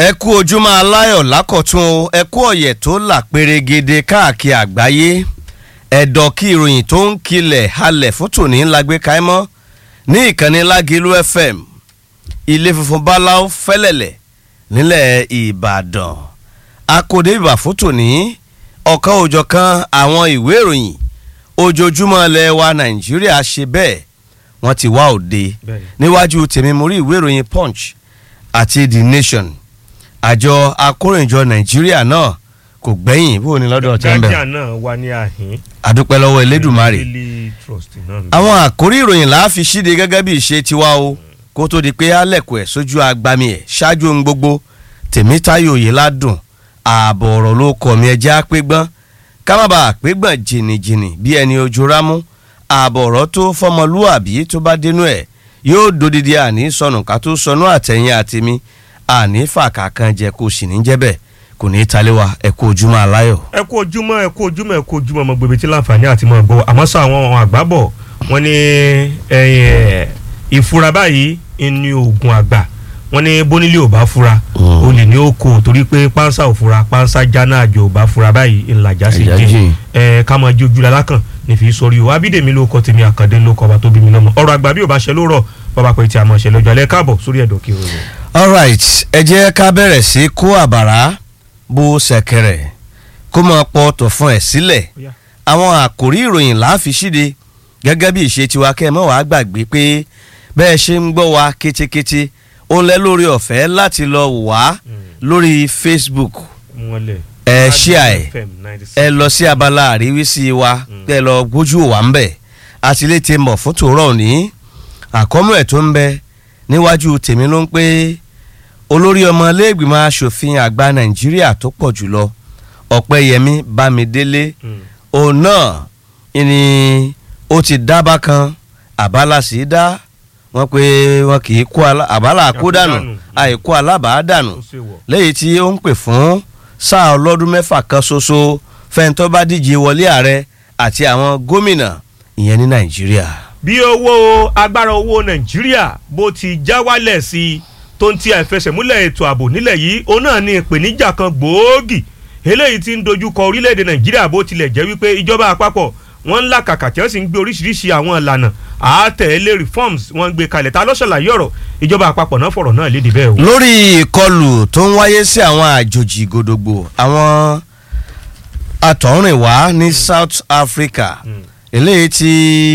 ẹ kú ojúmọ́ aláyọ̀ lákọ̀tún o ẹ kú ọ̀yẹ̀ tó là pérégede káàkiri àgbáyé ẹ̀dọ̀ kí ìròyìn tó ń kilẹ̀ halẹ̀ fún tòní ńlá gbé káímọ́ ní ìkànnì lágìlú fm ilé funfun báláú fẹ́lẹ̀lẹ̀ nílẹ̀ ìbàdàn akóde ìbà fún tòní ọ̀kan òjọ̀kan àwọn ìwé ìròyìn ojoojúmọ́ ilẹ̀ wa nàìjíríà ṣe bẹ́ẹ̀ wọ́n ti wá òde níwájú tèmi mo rí ìwé ìròyìn punch àti the nation àjọ akóròyìnjọ nàìjíríà náà kò gbẹ́yìn bó ni lọ́dọ̀ tí ń bẹ̀. guardian náà wà ní àhín. àdúpẹ́ lọ́wọ́ elédùnmarè. daily trust náà. àwọn àkórí ìròyìn là á fi ṣíde gẹ́gẹ́ bí ìṣe tiwa o kó tó di pé alẹ́kùn ẹ̀ sójú agbami ẹ̀ ṣáájú ohun gbogbo tèmítáyò yìí ládùn ààbọ̀ ọ̀rọ̀ ló kọ̀ mí ẹjẹ́ àpégbọ́n ká má bàa àpégbọ́n jìnnìjìnnì bí ẹni ojú rámú ààbọ̀ ọ̀rọ̀ tó fọmọlúàbí tó bá dénú ẹ̀ yóò dodidi àní sọnù ká tó sọnù àtẹ̀yìn àtẹ̀mí àní fàkà kan jẹ kó sì ní jẹ́ bẹ́ẹ̀ kò ní í talé wa ẹ kú ojúmọ́ aláyọ̀. ẹ kú ojúmọ́ ẹ kú ojúmọ́ ẹ kú ojúmọ́ ọmọ gbèbè tí láǹfààní àti mọ̀ gbọ́ àmọ́ sọ àwọn àgbábọ̀ wọn ní ìfura báyìí ní oògùn àgbà wọn ní bónílé ò bá fura olè ní ó kó torí pé pánsá ò fura pánsá jáná àjò ò bá fura báyìí ńlájà sí jìn ẹ ká máa jójú lalákàn ní fi sórí o abídèmí ló kọ tèmi àkàndé ló kọ ọba tó bí mi lọ́mọ ọ̀rọ̀ àgbà bí ò bá ṣe ló rọ̀ bàbá pé tí a mọ̀ ṣe lọ́jọ́ alẹ́ káàbọ̀ sórí ẹ̀dọ̀ kí o rò. alright ẹ jẹ́ ká bẹ̀rẹ̀ sí kó àbàrá bó ṣẹ̀kẹ̀rẹ̀ kó máa pọ̀ ọ̀tọ̀ fún ẹ̀ sílẹ̀ àwọn àkòrí ìròyìn là á fi ṣíde gẹ́gẹ́ bí ìṣe tiwa kẹ́ ẹ mọ́ wàá gbàgbé pé bẹ́ẹ̀ ṣe ń gbọ́ wa kétékété ó ń lẹ́ lórí ọ̀fẹ́ láti lọ wá lórí facebook ẹ ṣíà ẹ ẹ lọ sí abala àríwísí wa kẹ́ ẹ lọ gbójú wa ń bẹ̀ àti lè ti mọ̀ fún tòórọ́ òní àkọ́mọ́ ẹ̀ tó ń bẹ níwájú tèmi ló ń pé olórí ọmọ iléègbìmọ̀ asòfin àgbà nàìjíríà tó pọ̀ jùlọ ọ̀pẹ́yẹmí bámidélé òun náà ni ó ti dábàá kan àbálà sí dá wọn pé wọn kì í kó àbálà àkódànù àìkó alábàádànù lẹ́yìn tí ó ń pè fún sáà ọlọ́dún mẹ́fà kan ṣoṣo fẹ́ntọ́ bá díje wọlé ààrẹ àti àwọn gómìnà ìyẹn ní nàìjíríà. bí owó agbára owó nàìjíríà bó ti já wálẹ̀ sí i tó ń ti àìfẹsẹ̀múlẹ̀ ètò ààbò nílẹ̀ yìí òun náà ní ìpèníjà kan gbòógì eléyìí tí ń dojúkọ orílẹ̀-èdè nàìjíríà bó tilẹ̀ jẹ́ wípé ìjọba àpapọ̀ wọ́n ń làkàkà tí wọ́n sì ń gbé oríṣiríṣi àwọn ìlànà àátẹ̀lé reforms wọ́n ń gbé kalẹ̀ ta ló ṣàlàyé ọ̀rọ̀ ìjọba àpapọ̀ náà fọ̀rọ̀ náà léde bẹ́ẹ̀ o. lórí ìkọlù tó ń wáyé sí àwọn àjòjì gòdògbò àwọn àtọ̀rìnwá ní south africa eléyìí tí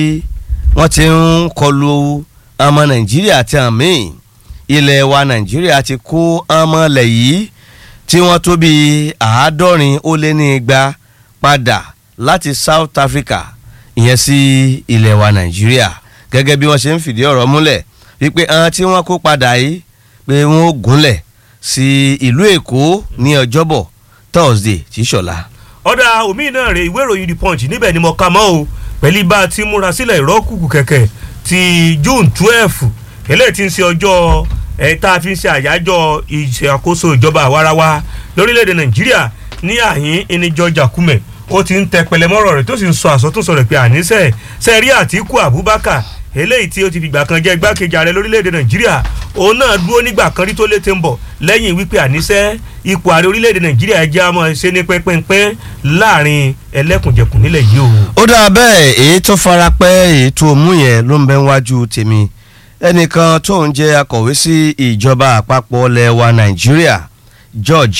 wọ́n ti ń kọlu ọmọ nàìjíríà àti àmì ilẹ̀ wa nàìjíríà ti kó ọmọlẹ̀ yìí tí wọ́n tó bí àádọ́rin ó lé ní igba padà láti south africa ìyẹn sí ilẹ̀ wa nàìjíríà gẹ́gẹ́ bí wọ́n ṣe ń fìdí ọ̀rọ̀ múlẹ̀ wípé àwọn tí wọ́n kó padà yìí pé wọ́n ó gúnlẹ̀ sí ìlú èkó ní ọjọ́bọ̀ thursday tí ṣọ̀la. ọ̀dà omi náà rè ìwé ìròyìn the punch níbẹ̀ ni mo kà mọ́ o pẹ̀lú bá a ti múra sílẹ̀ ìrọ́kùkù kẹ̀kẹ́ ti june twelve eléyìí ti ń ṣe ọjọ́ ẹ̀ tá a fi ń ṣe àyájọ́ ìṣàkóso ìjọba àwarawa lórílẹ̀‐èdè nàìjíríà ní àhín ẹni george akume ó ti ń tẹ pẹlẹmọ́rọ̀ rẹ̀ tó sì ń sọ àsọtúnsọ rẹ̀ pé àníṣe sẹ́rí àtìkú abubakar eléyìí tí ó ti fìgbà kan jẹ́ igbákejì ààrẹ lórílẹ̀‐èdè nàìjíríà òun náà dúró nígbà kan rí tó létí ń bọ̀ lẹ́yìn wípé àníṣe ipò ààrẹ orílẹ̀‐èdè nàìjíríà jẹ́ àmọ́ ṣe ní pẹ́pẹ́pẹ́ láàrin ẹlẹ́kùnjẹkùn nílẹ̀ yìí o. ó dáa bẹ́ẹ̀ èyí tó fara pẹ́ èyí tó mú yẹn ló ń bẹ wájú tèmi ẹnìkan tó ń jẹ́ akọ̀wé sí ìjọba àpapọ̀ ilẹ̀ wa nàìjíríà george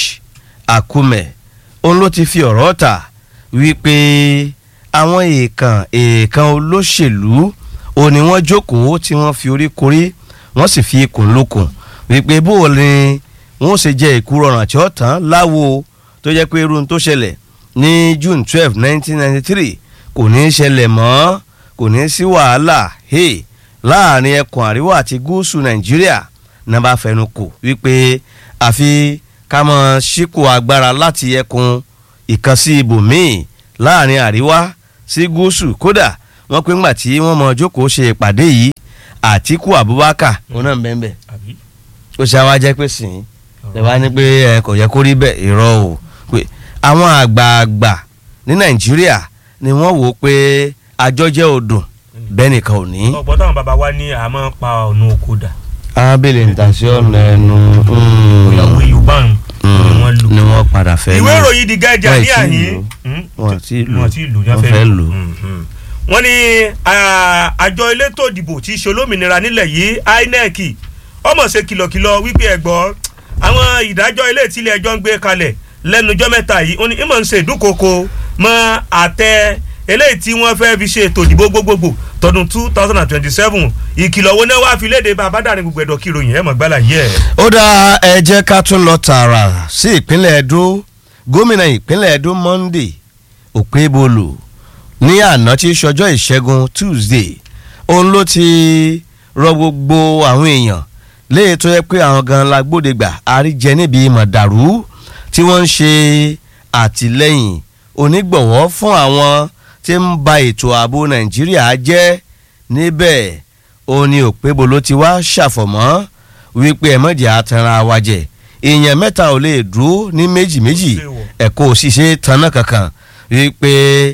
akume òun ló ti fi ọ̀rọ̀ ta wípé àwọn èèkàn èèkàn olóṣèlú òun ni wọ́n jókòó tí wọ́n fi orí korí wọ́n sì fi ikùn lókun wípé bó o ní wọ́n ṣe jẹ́ ìkúrọ̀ràn tí ó tán láwo tó jẹ́ pé irun tó ṣẹlẹ̀ ní june twelve nineteen ninety three kò ní í ṣẹlẹ̀ mọ́ kò ní í sí wàhálà hey láàrin ẹkùn àríwá àti gúúsù nàìjíríà náà bá fẹnu kò wípé àfi ká mọ síkò agbára láti ẹkùn ìkànsí ibòmíì láàrin àríwá sí gúúsù kódà wọ́n pé ńgbà tí wọ́n mọ jókòó ṣe ìpàdé yìí àtìkú abubakar òun náà bẹ́ẹ̀ bẹ́ẹ̀ ó ṣe àwa jẹ́ pé sìn ẹ wá ní pé ẹ kò yẹ kó rí bẹ́ẹ̀ irọ́ o pé àwọn àgbààgbà ní nàìjíríà ni wọ́n wò ó pé àjọjẹ́ odò bẹ́ẹ̀ nìkan ò ní. ọ̀pọ̀ táwọn bàbá wa ní àmọ́ pa ọ̀nà oko dà. abẹ́lẹ̀ ntàsí ọ̀nà ẹnu. ìyàwó yorùbá ń padà fẹ́ ìwé lò. ìròyìn The Guardian Wọ́n ní ì tí ì àyín lò. Hmm? Wọ́n ti lò. wọ́n ti lò ní Wọ́n afẹ́ fẹ́ lò. lò. Mhm. wọ́n ní ah, àjọ elétò ìdìbò tí í ṣe olómìnira nílẹ̀ yìí INEC ọmọ ṣe kìlọ̀kìlọ̀ wípé ẹ̀gbọ́ àwọn ìdájọ́ ilé tí ilé ẹjọ́ ń gbé kalẹ̀ lẹ́nujọ́ mẹ́ta yìí ó ní ìmọ̀ ń ṣe ìdúnkokò mọ́ àtẹ eléyìí tí wọ́n fẹ́ fi ṣe ètò ìdìbò gbogbogbò tọdún two thousand and twenty seven ìkìlọ̀ wo náà wá fi léde bá abádàrin gbogbo ẹ̀dọ̀ kí ìròyìn ẹ̀ mọ̀ gbálà yẹ. ó dá ẹ jẹ́ ká tún lọ tààrà sí ìpínlẹ̀ Ẹdó gómìnà ìpínlẹ̀ Ẹdó Monday Okpebholo ní àná tí í ṣọjọ́ ìṣẹ́gun Tuesday òun ló ti rọ gbogbo àwọn èèyàn léyìí tó yẹ pé àwọn gan la gbódegbà àríjẹ níbi mọ̀dàrú tí wọ́n ń ṣe àtìlẹ́yìn onígbọ̀wọ́ fún àwọn tí ń ba ètò ààbò Nàìjíríà jẹ́ níbẹ̀ òun ni Okpebholo ti wá ṣàfọ̀mọ́ wípé ẹ̀mọ́jà àtàrà wa jẹ èèyàn mẹ́ta ò lè dúró ní méjì méjì ẹ̀kọ́ òṣìṣẹ́ tanná kankan wípé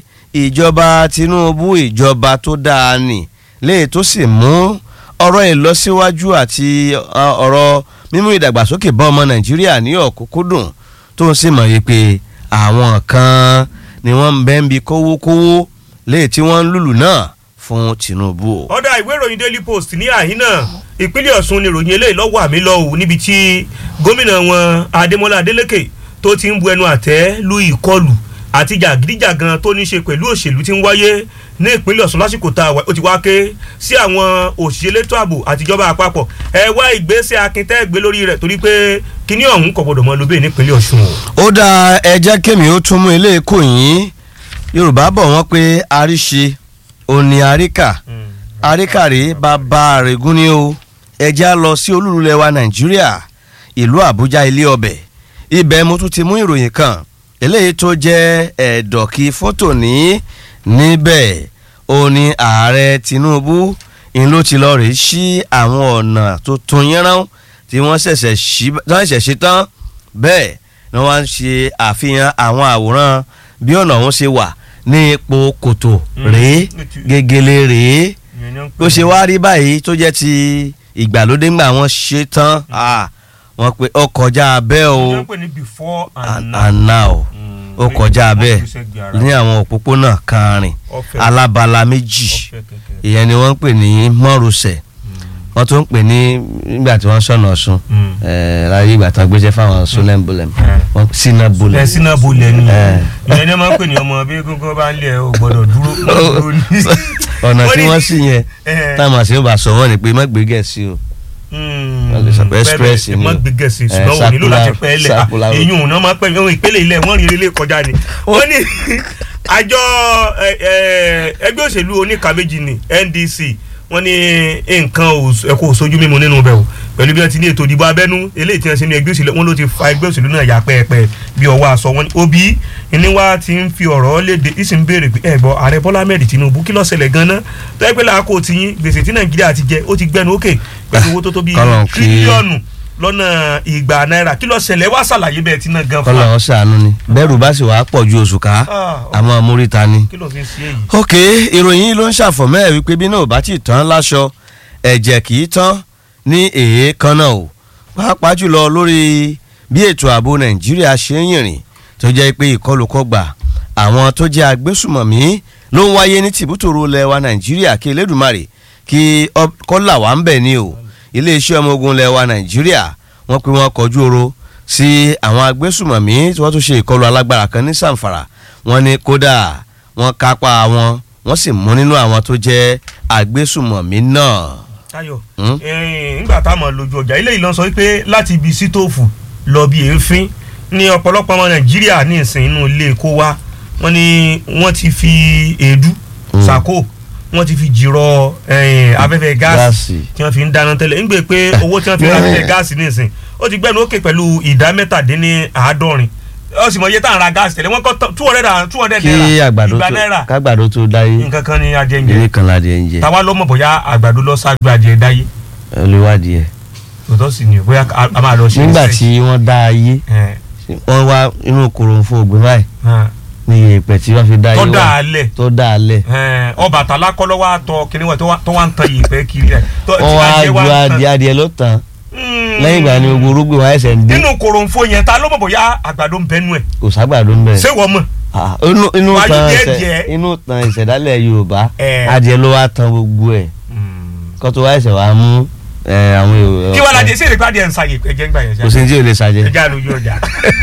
ìjọba Tinubu ìjọba tó dáa nì léè tó sì mú ọ̀rọ̀ ìlọsíwájú àti uh, ọ̀rọ̀ mímú ìdàgbàsókè bá ọmọ Nàìjíríà ní ọ̀kúnkúndùn tó ń sì mọ̀ wípé àwọn kan ni wọ́n ń bẹ́ ń bi kówókówó léè tí wọ́n ń lùlù náà fún Tinubu. ọ̀dà ìwé ìròyìn Daily Post ní àhín náà ìpínlẹ̀ Ọ̀ṣun ni ìròyìn eléyìí lọ́wọ́ àmì lọ́wọ́ níbi tí gómìnà wọn Adémọ́lá Adélékè tó ti ń bu ẹnu àtẹ́ lu ìkọlù àti jàgídíjàgan tó ní í ṣe pẹ̀lú òṣèlú tí ń wáyé ní ìpínlẹ̀ Ọ̀ṣun lásìkò tá a wà ó ti wá ké sí àwọn òṣìṣẹ́ elétò ààbò àtijọba àpapọ̀ ẹ wá ìgbésẹ̀ akíntẹ́ gbé lórí rẹ̀ torí pé kíní ọ̀hún kò gbọdọ̀ mọ lóbè nípínlẹ̀ Ọ̀ṣun o. ó dá ẹ jẹ́ kémi ó tún mú ilé èkó yín Yorùbá bọ̀ wọ́n pé àríṣe òní àríkà àríkàrí bàbá àrègún ni o ẹja lọ sí olúlulẹ̀ wa Nàìjíríà ìlú Àbújá ilé ọbẹ̀ ibẹ̀ mo tún ti mú ìròyìn kan eléyìí tó jẹ́ ẹ̀dọ̀kí fótò ní níbẹ̀ ó ní ààrẹ Tinubu ń ló ti lọ rèé sí àwọn ọ̀nà tuntun yẹnrán tí wọ́n ṣẹ̀ṣẹ̀ ṣí tí wọ́n ṣẹ̀ṣẹ̀ ṣe tán bẹ́ẹ̀ ni wọ́n ń ṣe àfihàn àwọn àwòrán bí ọ̀nà ọ̀hún ṣe wà ní ipò kòtò rèé gègèlè rèé bó ṣe wá rí báyìí tó jẹ́ ti ìgbàlódé ńgbà wọ́n ṣe tán wọ́n pe ó kọjá abẹ́ o and now ó kọjá abẹ́ ní àwọn òpópónà kàrin alábala méjì ìyẹn ni wọ́n ń pè ní mọ́rùsẹ̀ wọ́n tún ń pè ní nígbà tí wọ́n sọ̀nà ọ̀sùn láyé ìgbà tán gbéṣẹ́ fáwọn sólẹ́mbólẹ̀m wọ́n sínà bolẹ̀. ẹ sínà bolẹ̀ ni ìyẹn ni wọ́n máa ń pè ní ọmọ bí gógó bá ń lé ẹ o gbọ́dọ̀ dúró ní. ọ̀nà tí wọ́n sì yẹn táwọn àti yóò bá sọ wọ́n ni pé má gbé gẹ̀ẹ́sì o wọ́n lè sọ pé express ni o má gbé gẹ̀ẹ́sì ṣùgbọ́n wò nílò láti pẹ́ lẹ̀ èyí òun náà máa pẹ́ ohun ìpele ilẹ̀ wọ́n rí ilé kọjá ni. wọ́n ní àjọ ẹgbẹ́ òṣèlú oníka méjì ni NDC wọ́n ní nǹkan ẹ̀kọ́ òṣojú mímu nínú bẹ̀ o pẹ̀lú bí wọ́n ti ní ètò ìdìbò abẹ́nú eléyìí tí wọ́n ṣe ní ẹgbẹ́ òṣèlú wọn ló ti fa ẹgbẹ́ òṣèlú náà yà pẹ́ẹ́pẹ́ bí ọwọ́ aṣọ wọn ni Obi ní wá ti ń fi ọ̀rọ̀ léde ìsìn béèrè pé ẹ gbọ́ ààrẹ Bọ́lá Ahmed Tinubu kí ló ṣẹlẹ̀ gan-an tó yẹ pé làákò tí yín gbèsè tí Nàìjíríà ti jẹ ó ti gbẹnu òkè pẹ̀lú owó tó tó bíi tírílíọ̀nù lọ́nà ìgbà náírà kí ló ṣẹlẹ̀ wá ṣàlàyé bẹ́ẹ̀ tí náà gan fún kọ́lọ́ ṣàánú ni bẹ́ẹ̀rù bá sì wàá pọ̀ ju oṣù ká àmọ́ amúríta ni. kí ló fi ń ṣe èyí. ok ìròyìn yìí ló ń ṣàfọ̀mọ́ ẹ̀ wípé bí náà ò bá tí ì tán láṣọ ẹ̀jẹ̀ kì í tán ní èékánná o pàápàá jùlọ lórí bí ètò ààbò nàìjíríà ṣe ń yìnrìn tó jẹ́ pé ìkọlùkọgbà àwọn tó jẹ́ agbésùmọ̀mí ló ń wáyé ní tìbútòrò lẹ́wà nàìjíríà kí elédùmarè kí kọ́là wà ń bẹ̀ ni o iléeṣẹ́ ọmọ ogun lẹ́wà nàìjíríà wọ́n pe wọ́n kọjú oro sí àwọn agbésùmọ̀mí tí wọ́n tún ṣe ìkọlù alágbára kan ní sàǹfàrà wọ́n ní kódà wọ́n kápá wọn wọ́n sì mú nínú àwọn tó jẹ́ agbésùmọ̀mí náà. Táyọ̀ nígbà táwọn lójú ọjà ilé ìlọsọ wípé láti ibi sítóòfù lọ bí èéfín ní ọ̀pọ̀lọpọ̀ ọmọ Nàìjíríà ní ìsìn inú ilé kó wá wọ́n ní wọ́n ti fi èédú sàkó wọ́n ti fi jìrọ̀ afẹ́fẹ́ gáàsì tí wọ́n fi ń dáná tẹ́lẹ̀ ń gbé pé owó tí wọ́n fi ń ra afẹ́fẹ́ gáàsì ní ìsìn ó ti gbẹ́nu ókè pẹ̀lú ìdá mẹ́tàdínní àádọ́rin ó sì mọ iye tá à ń ra gáàsì tẹ́lẹ̀ wọ́n kọ́ two hundred and two hundred naira kí àgbàdo ìgbà tó náírà kágbàdo tó dáyé nǹkan kan ní adìẹ ń eré jẹ kan ládìẹ ń jẹ táwa ló mọ̀ bóyá àgbàdo lọ ṣáájú adìẹ dáyé olùwádìí ẹ. tòótọ́ sì ni bóyá a a máa lọ ṣe nígbà research. tí wọ́n dá ayé Ẹ̀, wọ́n wá inú kòròǹfò ògbìn báyìí hàn. ní ìyẹ̀pẹ̀ tí wọ́n fi dá ayé tó wá dà á lẹ̀ tó dá a lẹ̀ Ẹ̀, Ọbàtálá kọ́ ló wá tọ kíní wọ̀ tó wá- tó wá ń tan yìí pẹ́ kiri rẹ̀ tó wọ́n wá adìẹ ju wá ń tan adìẹ adìẹ ló tàn lẹ́yìn ìgbà ni gbogbo orúgbìn wa ẹsẹ̀ ń dé nínú koronfo yẹn ta ló mọ̀ bóyá àgbàdo ń bẹnu ẹ̀ kò ságbàdo ń bẹ̀. ṣé wọ́n mọ̀ Ah, inú inú Wájú tan díẹ̀ ẹsẹ̀ díẹ̀. inú tan ìṣẹ̀dálẹ̀ Yorùbá Eh. adìẹ ló wá tan gbogbo ẹ̀ kó tó wá ẹsẹ̀ wá mú eh, àwọn èrò. kí wàá lajẹ sí ìrèpá díẹ̀ ń sa ẹ̀jẹ̀ ń gbà yẹn kò sí ní tí ò lè ṣàjẹ́. ẹja lójú ọjà.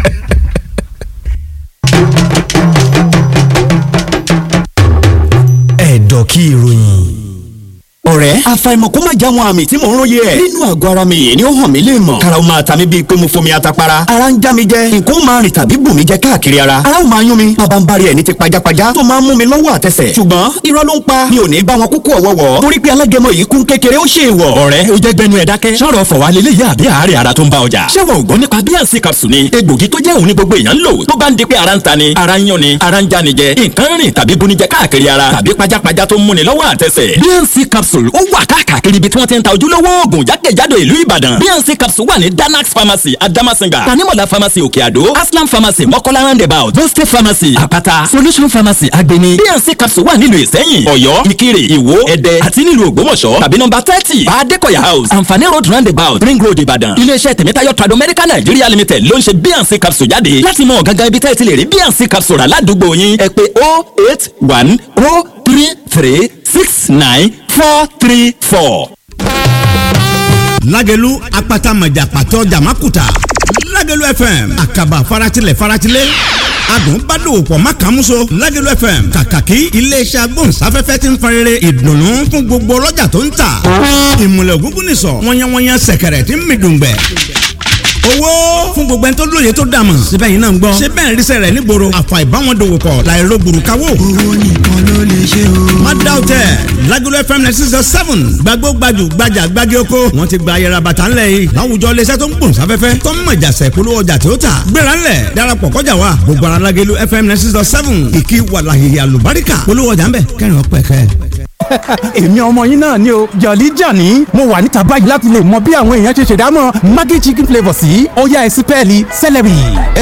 ẹ̀dọ̀ kí ìròyìn. ọ̀rẹ́ àfàìmọ̀ kó má já wọn àmì tí mò ń róye ẹ̀. nínú àgọ́ ara mi yìí ni ó hàn mí lè mọ̀. karaw máa ta mi bíi pé mo fomi atapara. ara ń já mi jẹ nǹkan ó máa rìn tàbí bù mí jẹ káàkiri ara. ara ó máa yún mi bàbá ń bari ẹ̀ ní ti pajápajá tó máa ń mú mi lọ́wọ́ àtẹsẹ̀. ṣùgbọ́n irọ́ ló ń pa mi ò ní bá wọn kúkú ọ̀wọ́wọ́. torí pé alágẹmọ yìí kún kékeré ó ṣe ìwọ̀. ọ̀rẹ́ ó jẹ́ gbẹnu ẹ̀ dákẹ́. sọ̀rọ̀ fọ̀wá lélẹ́yìí àbí àárẹ̀ ara tó ń bá ọjà. ṣé wọn ò gbọ́ nípa bíànsì capsule ni egbògi tó jẹ́ òun ní gbogbo èèyàn ń lò tó bá ń di pé ara ń ta ni ara ń yún ni ara ń já ni jẹ nǹkan rìn tàbí bunijẹ káàkiri ara tàbí pajápajá tó ń múni lọ́wọ́ àtẹsẹ̀. bíànsì capsule ó wà káàkiri ibi tí wọ́n ti ń ta ojúlówó oògùn jákèjádò ìlú ìbàdàn bíànsì capsule wà ní danax pharmacy adamasinga tanimola pharmacy òkè àdó aslam pharmacy mọ́kọ́lá roundabout boste pharmacy àpáta solution pharmacy agbeni bíànsì capsule wà nílùú ìsẹ́yìn ọ̀yọ́ ìkirè ìwó ẹdẹ àti nílùú ògbómọ̀ṣọ́ tàbí nọ́mbà thirty adékọ̀yà house àǹfààní road roundabout ring road ìbàdàn iléeṣẹ́ tèmítáyọ̀ trado medical nigeria limited ló ń ṣe bíànsì capsule jáde láti mọ gangan ibi tẹ́ ẹ ti lè rí bíànsì capsule rà ládùúgbò yín ẹ pé oh eight one oh three three six nine four three four. lágẹ̀lú apata mọ̀jà pàtó jàmákùtà lágẹ̀lú fm àkàbà faratilẹ̀ faratilẹ̀ adùn bá dòwò pọ̀ má kàn múso lágẹ̀lú fm kàkàkí iléeṣẹ́ agbóhùnsáfẹ́fẹ́ ti ń farere ìdùnnú fún gbogbo ọlọ́jà tó ń tà ìmùlẹ̀ ògúngún nìsọ̀ wọ́nyẹ́wọ́nyẹ́ sẹ̀kẹ̀rẹ̀ tí ń mi dùngbẹ̀ owó fún gbogbo ẹni tó lóye tó dàmọ̀ síbẹ̀ yìí náà ń gbọ́ ṣé bẹ́ẹ̀ ríṣẹ́ rẹ̀ nígboro àfà ìbáwọn dòwò pọ̀ láìro gbùrùkáwò. owó nìkan ló lè ṣe o. má dá o tẹ Lagelu FM ninety six seven gbàgbó gbajù gbajà gbági oko wọn ti gba ayẹra bàtà ńlẹ̀ yìí láwùjọ iléeṣẹ́ tó ń gbòòn sáfẹ́fẹ́ tó ń mọ̀jà sẹ̀ polówó ọjà tí ó tà gbéra ńlẹ̀ darapọ̀ kọjá wa gbogbo ara Lagelu FM ninety six seven ìkí wàlàyé àlùbáríkà polówó ọjà ńbẹ kẹrin ọpẹ kẹ èmi ọmọ yín náà ni o jọ̀lí jàní mo wà níta báyìí láti lè mọ bí àwọn èèyàn ṣe ṣèdámọ̀ maggi chicken flavour sí ọ̀yá ẹ̀sìn pẹ́ẹ́lí celery.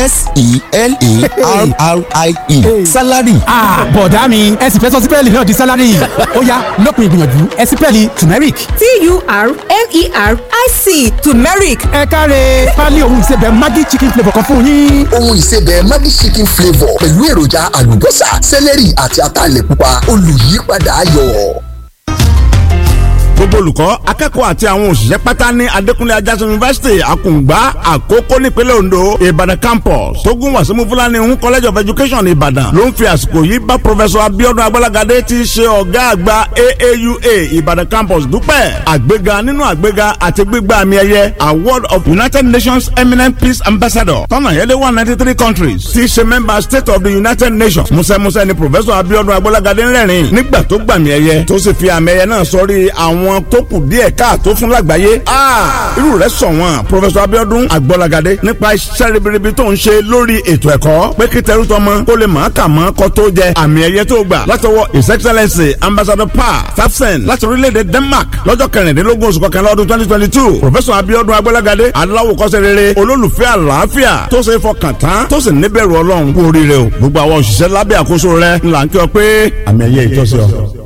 s-e-l-e-r-r-i-e salary. bọ̀dá mi ẹ̀sìn fẹ́ sọ sí pẹ́ẹ́lí náà di salary ọ̀yá lópin ìgbìyànjú ẹ̀sìn pẹ́ẹ́lí turmeric. t-u-r-m-e-r-i-c turmeric ẹ káre pálí ohun ìsebẹ̀ maggi chicken flavour kan fún yín. ohun ìsebẹ̀ Maggi chicken flavour pẹ̀lú èròjà àlùbọ́sà sẹ́lẹ̀rì àti ataalẹ̀ pupa olùyípadà ayọ̀. gbogbo olùkọ́ akẹ́kọ̀ọ́ àti àwọn òṣìṣẹ́ pátá ní Adékúnlé Ajásin University Àkùngbá Àkókó nípínlẹ̀ Ondo Ìbàdàn campus tógun wàsímù Fúlàní ń college of education Ìbàdàn ló ń fi àsìkò yìí bá professor Abiodun Agbalagadé tí í ṣe ọ̀gá àgbà AAUA Ìbàdàn campus dúpẹ́ àgbéga nínú àgbéga àti gbígbà àmì ẹ̀yẹ award of United Nations eminent peace ambassador tọ́nà yẹlé one ninety three countries tí í ṣe member state of the United Nations musẹ́musẹ́ ni professor Abiodun Agbalagadé ń rẹ́rìn nígbà tó gbàmì ẹ̀yẹ tó sì fi àmì ẹ̀yẹ náà sọrí àwọn tó kù díẹ̀ káàtó fún lágbàáyé. irú rẹ̀ sọ wọn professor Abiodun Agbọ́lagadé nípa iṣẹ́ ribiribi tó ń ṣe lórí ètò ẹ̀kọ́ pé kí tẹrú tọmọ kó lè máa kà mọ́ kó tó jẹ àmì ẹ̀yẹ tó gbà látọwọ́ his excellency ambassador pa tafsen láti orílẹ̀-èdè Denmark lọ́jọ́ kẹrìndínlógún oṣù kọkànlá ọdún twenty twenty two professor Abiodun Agbọ́lagadé aláwòkọ́ṣe rere olólùfẹ́ àlàáfíà tó ṣe é fọkàn tán tó sì níbẹ̀rù Ọlọ́run kú oríire o gbogbo àwọn òṣìṣẹ́ lábẹ́ àkóso rẹ̀ ńlá ń kí ọ pé àmì ẹ̀yẹ ìtọ́sí ọ.